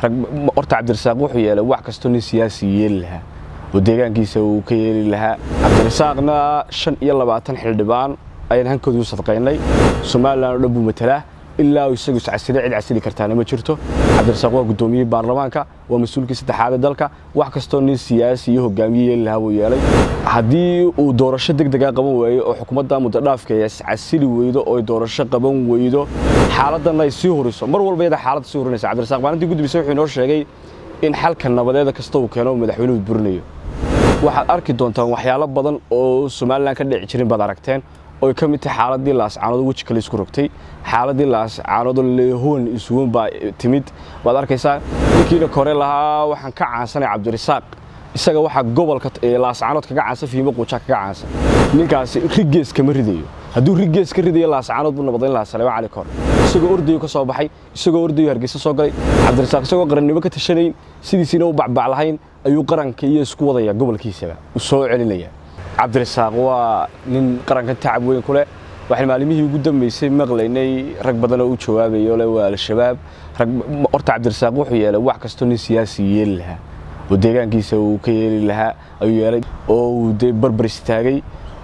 rag horta cabdirasaaq wuxuu yeelay wax kastoo nin siyaasi yeeli lahaa oo deegaankiisa uu ka yeeli lahaa cabdirasaaqna shan iyo labaatan xildhibaan ayaan hankoodii u sadqaynay somalilan oo dhan buu matalaa ilaa uu isagu iscasile cid casili kartaana ma jirto cabdirasaaq waa guddoomiyey baarlamaanka waa mas-uulkii saddexaad ee dalka wax kastoo nin siyaasi iyo hogaamiye yeeli lahaa buu yeelay haddii uu doorasho deg degaa qaban waayo oo xukuumadda muddodhaafka iscasili weydo oo doorasho qaban weydo xaaladdanna ay sii huriso mar walba iyada xaaladda sii hurinaysa cabdirasaaq maalintii guddigiisa wuxuu inoo sheegay in xalka nabadeeda kasta uu keeno madaxweynuhu burinayo waxaad arki doontaan waxyaalo badan oo somalilan ka dhici jirin baad aragteen oy ka mid tahay xaaladii laascaanood weji kale isku rogtay xaaladii laascaanood lehoon isugun baa timid waad arkaysaa ninkiina kore lahaa waxaan ka caansanay cabdirasaaq isaga waxaa gobolka laascaanood kaga caansan fiimo quujaa kaga caansan ninkaasi rigees kama ridayo hadduu rigees ka ridayo laascaanood buu nabadayn lahaa saleema cali kor isagoo ordayo ka soo baxay isagoo ordayo hargeysa soo galay cabdirasaaq isagoo qarannimo ka tashanayn sidiisiina u bacbac lahayn ayuu qaranka iyo isku wadaya gobolkiisaba u soo celinaya cabdirasaaq waa nin qarankan tacab weyn ku leh waxaan maalimihii ugu dambeysay maqlaynay rag badan oo u jawaabayo le waa al-shabaab rag horta cabdirasaaq wuxuu yeelay wax kastoo nin siyaasi yeeli lahaa oo deegaankiisa uu ka yeeli lahaa ayuu yeelay oo uu dee barbar istaagay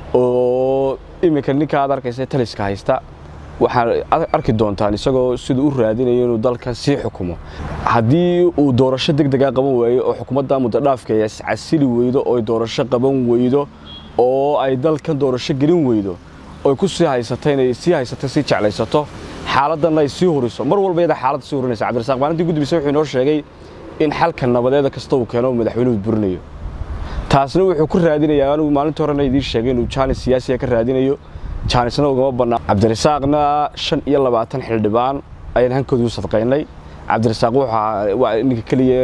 oo iminka ninka aad arkaysa taliska haysta waxaad arki doontaan isagoo siduu u raadinayo inuu dalkan sii xukumo haddii uu doorasho deg degaa qaban waayo oo xukuumadda muddodhaafka iscasili weydo oo doorasho qaban weydo oo ay dalkan doorasho gelin weydo oy ku sii haysata inay sii haysato sii jeclaysato xaaladdanna ay sii huriso mar walba iyada xaaladda sii hurinaysa cabdirasaaq maalintii guddigiisa wuxuu inoo sheegay in xalka nabadeeda kasta uu keeno madaxweynuhu burinayo taasna wuxuu ku raadinayaa anigu maalintii horena idiin sheegay inuu jaanis siyaasiga ka raadinayo jaanisna ugama bannaa cabdirasaaqna shan iyo labaatan xildhibaan ayaan hankoodii u sadqaynay cabdirasaaq waa ninka keliya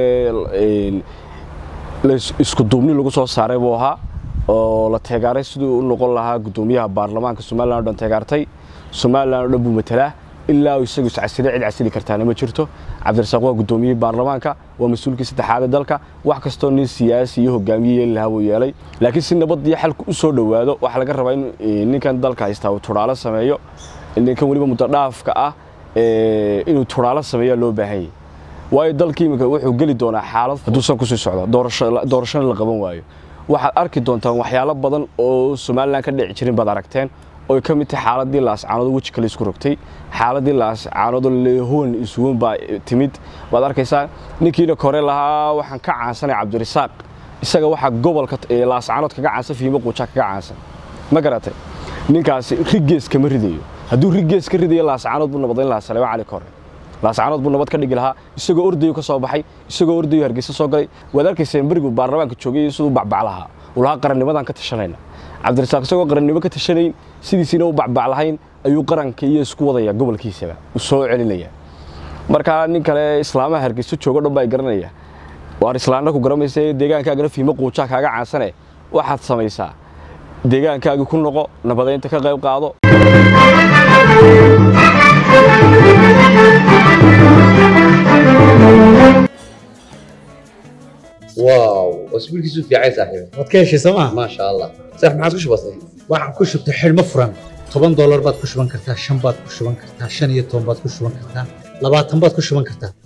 isku duubni lagu soo saaray buu ahaa oo la teegaaray siduu u noqon lahaa guddoomiyaha baarlamaanka somalilan o dhan teegaartay somalilan oo dhan buu matalaa ilaa uu isagu iscasile cid casili kartaana ma jirto cabdirasaaq waa guddoomiyey baarlamaanka waa mas-uulkii saddexaad ee dalka wax kastoo nin siyaasi iyo hogaamiye yeeli lahaa buu yeelay laakiin si nabad iyo xalku u soo dhowaado waxaa laga rabaa in ninkan dalka haystaa uu tudhaalo sameeyo ninkan weliba muddodhaafka ah inuu tudhaalo sameeyaa loo baahan yahy waayo dalkii iminka wuxuu geli doonaa xaalad hadduusan kusii socdo doorashona la qaban waayo waxaad arki doontaan waxyaalo badan oo somalilan ka dhici jirin baad aragteen oy ka mid tahay xaaladii laascaanood weji kale isku rogtay xaaladii laascaanood lehoon isugun baa timid waad arkaysaa ninkiina kore lahaa waxaan ka caansanay cabdirasaaq isaga waxaa gobolka laascaanood kaga caansan fiimo quujaa kaga caansan ma garatay ninkaasi rigees kama ridayo hadduu rigees ka ridayo laascaanood buu nabadayn lahaa saleema cali kore laascaanood buu nabad ka dhigi lahaa isagoo ordayo ka soo baxay isagoo ordayo hargeysa soo galay waad arkayseen berigu baarlamaanka joogay siduu bacbac lahaa uu lahaa qarannimadan ka tashanayna cabdirasaaq isagoo qarannimo ka tashanayn sidiisiina u bacbac lahayn ayuu qaranka iyo isku wadaya gobolkiisaba u soo celinaya markaa nin kale islaamaha hargeyso joogo dhan baa garanaya waar islaanna ku garamaysa deegaankaagana fiimo quujaa kaaga caansane waxaad samaysaa deegaankaagii ku noqo nabadaynta ka qayb qaado واو اسبوع كيسو في عايز صاحبي waad ka heshay sooma ما شاء الله صح ما عاد وش بصي waxaan ku shubtay xidhmo furan toban doolar baad ku shuban kartaa shan baad ku shuban kartaa shan iyo toban baad ku shuban kartaa labaatan baad ku shuban kartaa